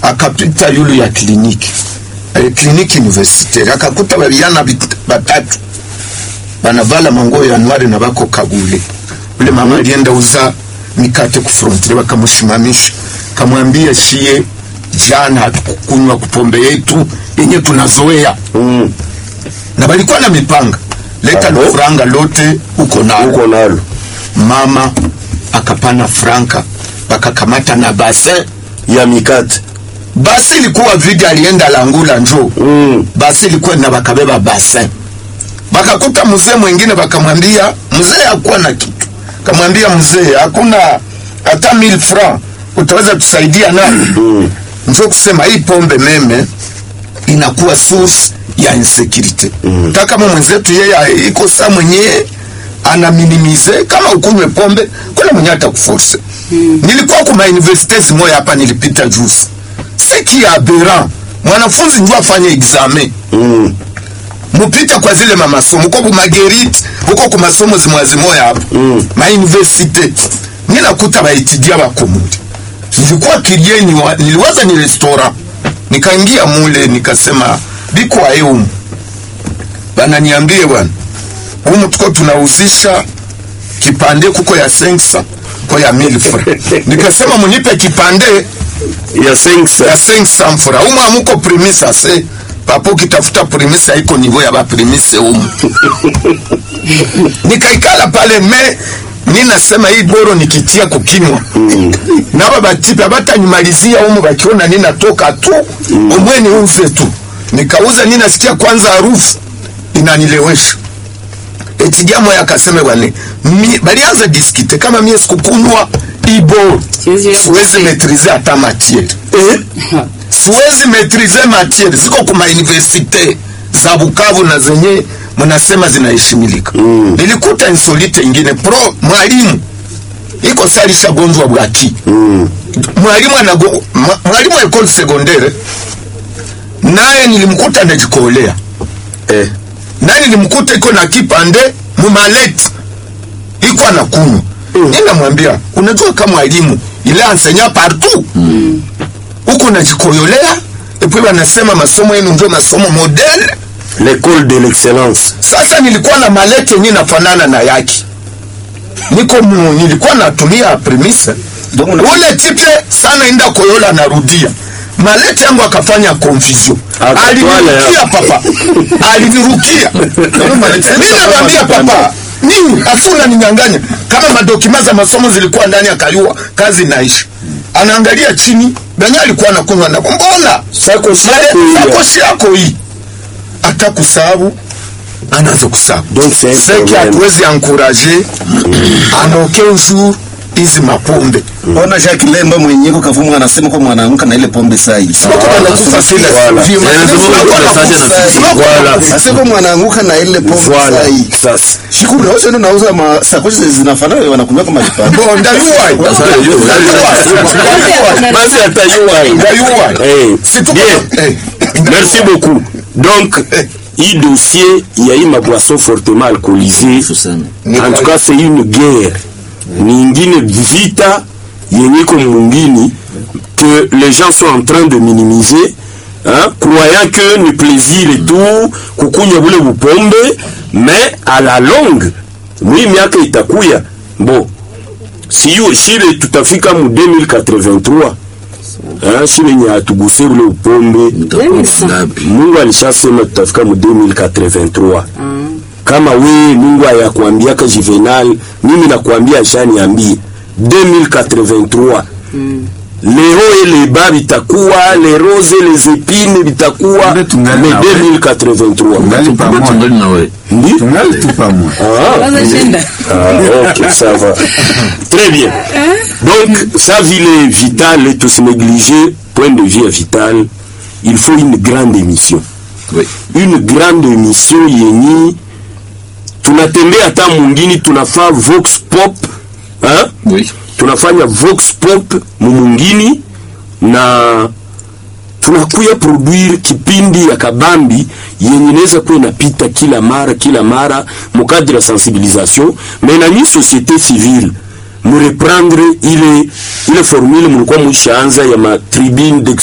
akapita yulu ya kliniki eh, kliniki universitaire akakuta babiana bit- batatu banavala manguo ya nwari na bako kagule ule mama alienda uza mikate ku frontiere bakamushimamisha kamwambia shie jana hatukukunywa kupombe yetu yenye tunazoea Mm. na balikuwa na mipanga leta Alo? na franga lote uko nalo uko nalo mama akapana franka bakakamata na basin ya mikate basi ilikuwa vidi alienda langula njo Mm. basi ilikuwa na bakabeba basin bakakuta mzee mwingine bakamwambia mzee hakuwa na kitu kamwambia mzee hakuna hata 1000 francs utaweza tusaidia nayo Mm. njo kusema hii pombe meme inakuwa source ya insecurity mm. kama mwenzetu yeye iko saa mwenyewe ana minimize kama ukunywe pombe kuna mwenye atakuforce mm. nilikuwa kuma universities moya hapa nilipita juzi seki ya aberant mwanafunzi njo afanye examen Mm. mupita kwa zile mamasomo uko kumageriti uko kumasomo zimwazimoya hapa Mm. mauniversite ninakuta baetidia bakomundi nilikuwa kilieni wa, niliwaza ni restaurant nikaingia mule nikasema bikwaye umu bananiambie bwana umu tuko tunauzisha kipande kuko ya sensa ko ya mil fra nikasema munipe kipande ya sensa ya 500 fra umu amuko primisa se papo kitafuta primise haiko nivo ya baprimise umu nikaikala pale me ninasema hii boro nikitia kukinwa naba batipe abatanyimalizia umu bakiona ninatoka tu omwe niuze tu nikauza ninasikia kwanza harufu inanilewesha etidia moya akaseme bwane mi- balianza diskite kama mie sikukunywa iboro Siwezi siwezi metrize hata matiere eh? siwezi metrize matiere ziko kuma universite za Bukavu na zenye mnasema zinaheshimilika Mm. nilikuta insolite ingine pro mwalimu iko salisha gonjwa bwaki Mm. mwalimu anago mwa- mwalimu wa ekole secondaire naye nilimkuta anajikolea Eh. naye nilimkuta iko na kipande mumaleti iko anakunywa mm. ninamwambia unajua kama mwalimu ile ansenya partout mm. huko najikoyolea epui wanasema masomo yenu ndio masomo modele l'école de l'excellence sasa nilikuwa na malete yenye nafanana na yake niko mu, nilikuwa natumia premise Donc una- ule tipe sana inda koyola narudia malete yangu akafanya confusion Akatwala alinirukia ya. papa alinirukia mi namwambia papa nini asuna ninyanganya kama madokima za masomo zilikuwa ndani akaliwa kazi naishi anaangalia chini benye alikuwa nakunywa nako mbona Sakoshi Male- yako hii. sakoshi yako hii hata kusabu anaanza kusabu Donc c'est un seki problème. hatuwezi ankuraje anoke jour hizi mapombe ona Jacques Lemba mwenyeko kavumu anasema kwa mwanamke na ile pombe sai Watu wanakufa sile Voilà. vima. Eh, Watu ndio wanakufa message sile. anafika. Watu Voilà. wanakufa Sasa kwa mwanamke na ile pombe Voilà. sai Sasa. shukuru na wewe unauza ma sakoshi zinafanana wanakunywa kama kipande Bon, ndayuwai. Basi atayua. Ndayuwai. Eh, Surtout bien. kama- eh, Merci beaucoup. Donc, hii dossier, il y a eu ma boisson fortement alcoolisée. En tout cas, c'est une guerre. Ni ingine vita yenye iko mungini que les gens sont en train de minimiser hein, croyant que ni plaisir et tout kukunywa bule bupombe mais à la longue mwi miaka itakuya bo siyo shile tutafika mu 2083 hein, shile nye atuguse bule bupombe mungu alishasema tutafika mu 2083 kama we mungu ayakuambiaka juvenal mimi nakuambia ashaniambie 2083 les hauts et les bas bitakuwa les roses et les épines bitakuwa Kumbe tungali mais na we. 2083 Tungali pamoja. Ndi? Tungali tu pamoja. Ah, Kwanza shenda. ah, ok, ça va. Très bien. Donc, sa ville est vitale est aussi négligée, point de vue est vital. Il faut une grande émission. Oui. Une grande émission yenye tunatembea hata mwingine tunafaa vox pop hein? Oui. tunafanya vox pop mumungini na tunakuya produire kipindi ya kabambi yenye inaweza kuwa inapita kila mara kila mara mukadre ya sensibilisation mais na nyi société civile mureprendre ile ile formule mulikuwa muishaanza ya matribune